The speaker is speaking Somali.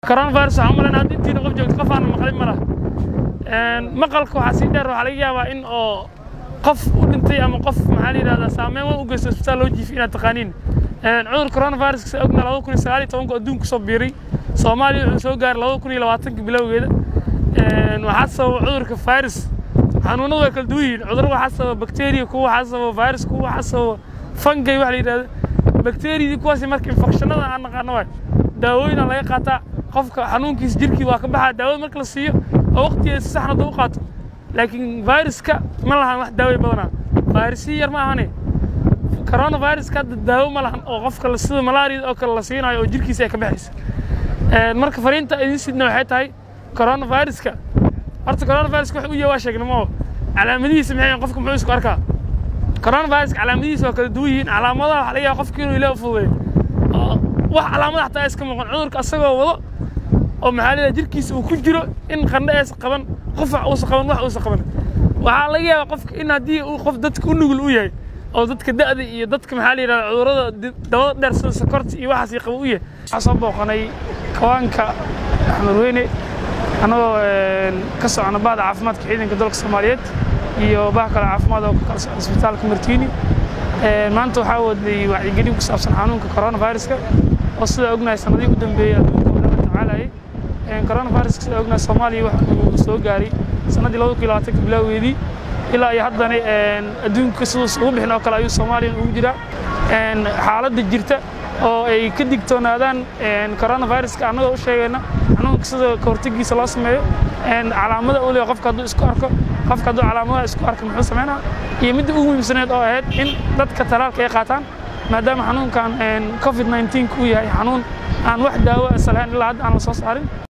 coronavirus waxaan u malaynaa hadda intiina qof joogto qof aan maqlin ma laha maqalka waxaa sii dheer waxaa laga yaabaa in oo qof u dhintay ama qof maxaa la yidhahdaa saameyn wa u geysto isbitaal loo jiifi inaad taqaaniin cudur coronavirus sa ogna labada kun iyo sagaal iyo tobanku adduunka soo biiray soomaaliya wuxuu soo gaaray labada kun iyo labaatanka bilowgeeda waxaa sababa cudurka virus xanuunadu way kala duwan yihiin cudurro waxaa sababa bacteria kuwa waxaa sababa virus kuwa waxaa sababa fangay waxa la yidhahda bacteriyadii kuwaasi marka infekshanada aan naqaano waay daawooyina laga qaataa qofka xanuunkiisa jirkii waa ka baxaa daawada marka la siiyo oo waqtigeeda si saxna daba qaato laakiin viruska ma lahan wax daaway badanaa virusi yar ma ahane coronaviruska hadda daawo ma lahan oo qofka sida malaariyada oo kale la siinayo oo jirkiisa ay ka baxaysa marka fariinta idin sidna waxay tahay coronaviruska horta coronaviruska wax u yahay waa sheegna moo calaamadihiisa maxay qofka muxuu isku arkaa coronaviruska calaamadihiisa waa kala duwan yihiin calaamadaha waxaa laga yaaba qofka inuu ilaa fududeeyo wax calaamada xataa iska muuqan cudurka asagoo wado oo maxaa leedahay jirkiisa uu ku jiro in qandho aysan qaban qufac uusan qaban wax uusan qaban waxaa laga yaabaa qofka in haddii uu qof dadka u nugul u yahay oo dadka da'da iyo dadka maxaa la yidhahda cudurrada dabada dheer sida sokorta iyo waxaas qaba u yahay waxaa soo booqanay kawaanka axmed weyne annagoo ka socona bahda caafimaadka ciidanka dalka soomaaliyeed iyo bah kale caafimaad oo ka kala socda isbitaalka martiini maanta waxaa wadnay wacyigelin ku saabsan xanuunka coronaviruska oo sida ognahay sanadihii u dambeeyey adduunka oo dhan la tacaalayay coronaviruska sida ognahay soomaaliya wax uu soo gaaray sannaddii labada kun iyo labaatanka bilowgeedii ilaa iyo haddana adduunka siduus ugu bixin oo kale ayuu soomaaliya ugu jiraa xaaladda jirta oo ay ka digtoonaadaan coronaviruska annagoo u sheegayna xanuunka sida kahortegiisa loo sameeyo calaamada uu leeyahay qofka hadduu isku arko qofka hadduu calaamadaha isku arko muxuu sameynaa iyo midda ugu muhiimsaneed oo ahayd in dadka talaalka ay qaataan maadaama xanuunkan covid 19 uu yahay xanuun aan wax daawo asal ahayn ilaa hadda aan la soo saarin